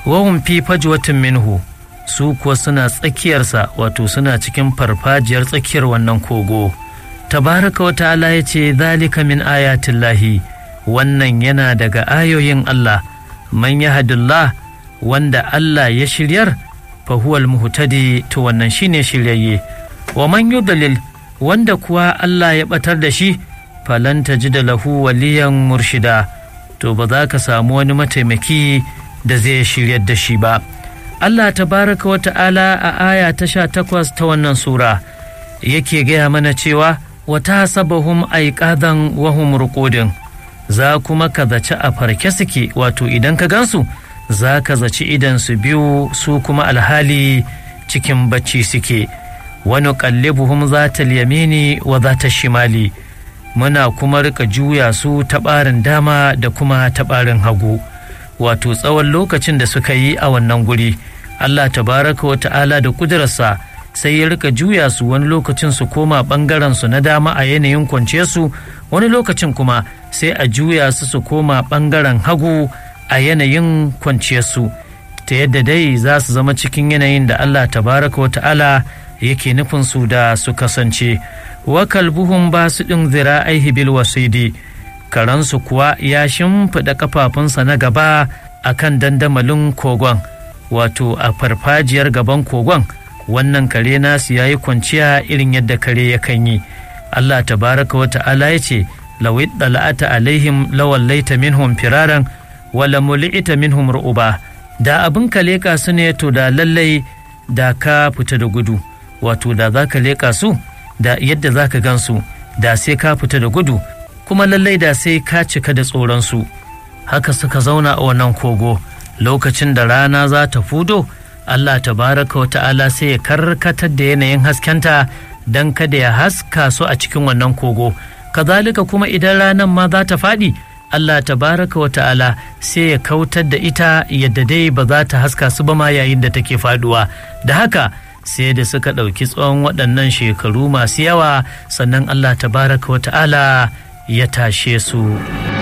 wahum fi fajwatin minhu su kuwa suna tsakiyarsa wato suna cikin farfajiyar tsakiyar wannan kogo tabaraka wa ta'ala ya ce zalika min ayatillahi wannan yana daga ayoyin Allah man yahdillah wanda Allah ya shiryar fa huwal muhtadi to wannan shine shiryayye wa man yudlil wanda kuwa Allah ya batar da shi falan tajida lahu waliyan murshida to ba za ka samu wani mataimaki da zai shiryar da shi ba Allah tabaraka wa ta'ala a aya ta sha takwas ta wannan sura yake gaya mana cewa wata sabahum aiƙadan wahum ruƙudin za kuma ka zaci a farke suke wato idan ka gansu za ka zaci idan su biyu su kuma alhali cikin bacci suke wani kallibuhum za ta yamini wa za ta shimali muna kuma rika juya su ta ɓarin dama da kuma ta ɓarin hagu wato tsawon lokacin da suka yi a wannan guri Allah tabaraka wa ta'ala da kudurarsa sai ya rika juya su wani lokacin su koma ɓangaren su na dama a yanayin kwance su wani lokacin kuma sai a juya su su koma ɓangaren hagu a yanayin kwanciyar su ta yadda dai za su zama cikin yanayin da Allah tabaraka wa ta'ala yake nufin su da su kasance wa kalbuhum ba su ɗin zira'aihi bil wasidi karansu kuwa ya shimfiɗa kafafunsa na gaba a kan dandamalin kogon wato a farfajiyar gaban kogon wannan kare nasu ya yi kwanciya irin yadda kare ya kan yi allah tabaraka wa ta'ala ya ce lawit dala'ata alaihim lawallaita minhum firaran wala muli'ita minhum ru'uba da abin ka leƙa su ne to da lallai da ka fita da gudu wato da za ka leƙa su da yadda za ka gan su da sai ka fita da gudu kuma lallai da sai ka cika da tsoronsu haka suka zauna a wannan kogo lokacin da rana za ta fudo Allah tabaraka wa ta'ala sai ya karkatar da yanayin haskenta don kada ya haska su a cikin wannan kogo kazalika kuma idan ranar ma za ta faɗi Allah tabaraka wa ta'ala sai ya kautar da ita yadda dai ba za ta haska su ba ma yayin da take faduwa da haka sai da suka ɗauki tsawon waɗannan shekaru masu yawa sannan Allah tabaraka wa ta'ala ya tashe su.